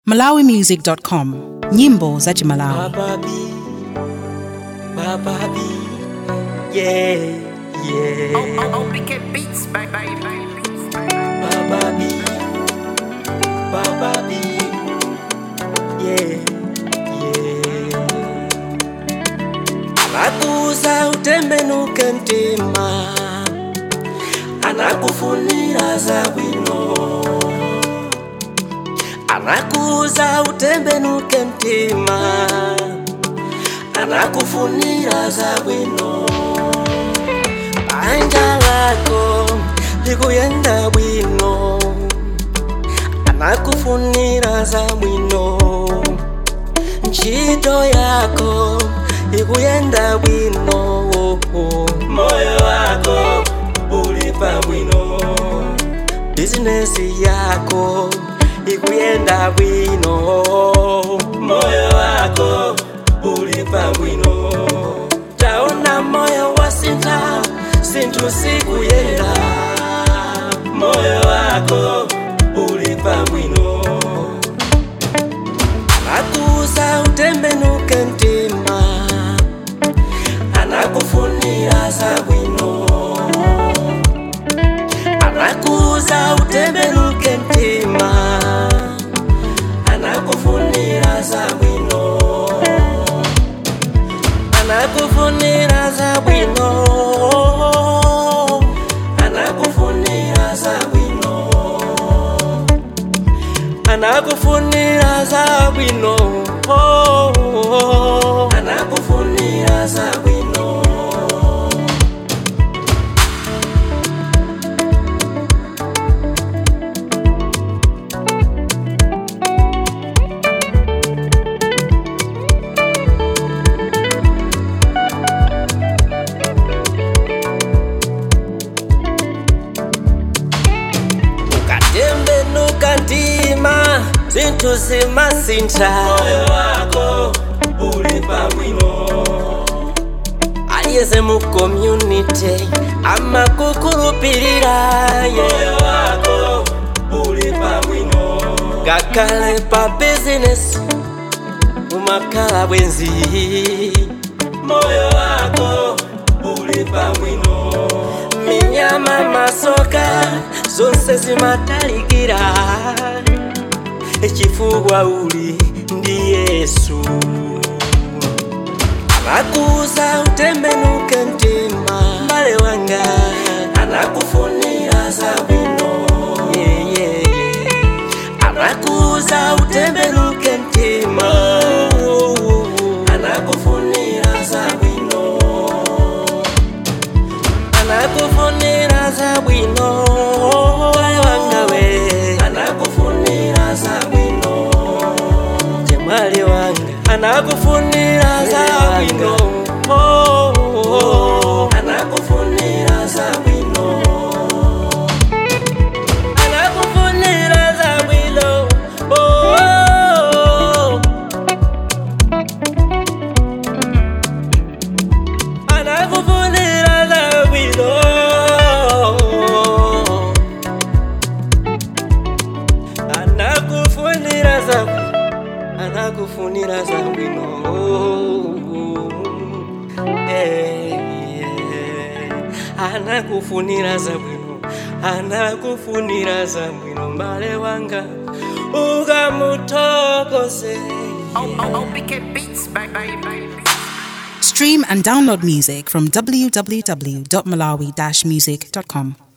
malawimusic.com nyimbo za chimalawi Bababi, Bababi, yeah, yeah. OPK Beats, bye bye bye. Bababi, Bababi, yeah, yeah. Anakuza utembenuke mtima, anakufunira za bwino. Anakuza utembenuke mtima, anakufunira za bwino. Banja lako likuyenda bwino, anakufunira za bwino. Ntchito yako ikuyenda bwino, moyo wako uli pabwino, bizinesi yako ikuyenda bwino, moyo wako uli pabwino. Taona moyo wasintha, sinthu sikuyenda, moyo wako uli pabwino anakuza utembenuke mtima anakufunira za bwino anakuza utembenuke mtima anakufunira za bwino anakufunira za bwino anakufunira za bwino anakufunira za bwino oh, oh, oh. anakufunira za bwino ukatembenuka mtima zinthu zimasintha moyo wako uli pabwino aliyese mu community amakukhulupirira moyo wako uli pabwino ngakhale pa business umakhala bwenzi moyo wako uli pabwino minyama masoka zonse zimatalikira chifukwa uli ndi yesu anakuza utembenuke mtima mbale wanga anakufunira za bwino yeah, yeah, yeah. anakuza utembenuke mtima anakufunira za bwino anakufunira za bwino wale wangawe anakufunira za bwino jemali wanga anakufunira za bwino Oh, oh, oh. anakufunira za bwino anakufunira za bwino Oh, oh, oh. anakufunira za bwino anakufunira za anakufunira za bwino Eh, yeah. anakufunira za bwino anakufunira za bwino mbale wanga ukamuthokoze OPK Beats, bye bye bye. stream and download music from www.malawi-music.com